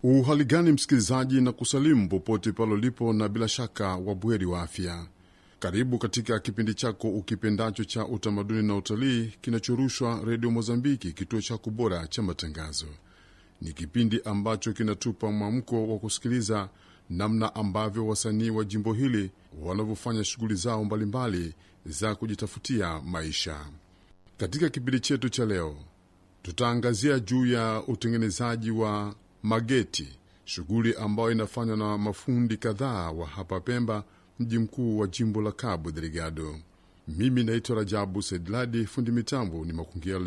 Uhali gani msikilizaji, na kusalimu popote pale ulipo, na bila shaka wabweri wa afya. Karibu katika kipindi chako ukipendacho cha utamaduni na utalii kinachorushwa Redio Mozambiki, kituo chako bora cha matangazo. Ni kipindi ambacho kinatupa mwamko wa kusikiliza namna ambavyo wasanii wa jimbo hili wanavyofanya shughuli zao mbalimbali za kujitafutia maisha. Katika kipindi chetu cha leo, tutaangazia juu ya utengenezaji wa mageti, shughuli ambayo inafanywa na mafundi kadhaa wa hapa Pemba, mji mkuu wa jimbo la Cabo Delgado. Mimi naitwa Rajabu Saidladi, fundi mitambo ni Makungia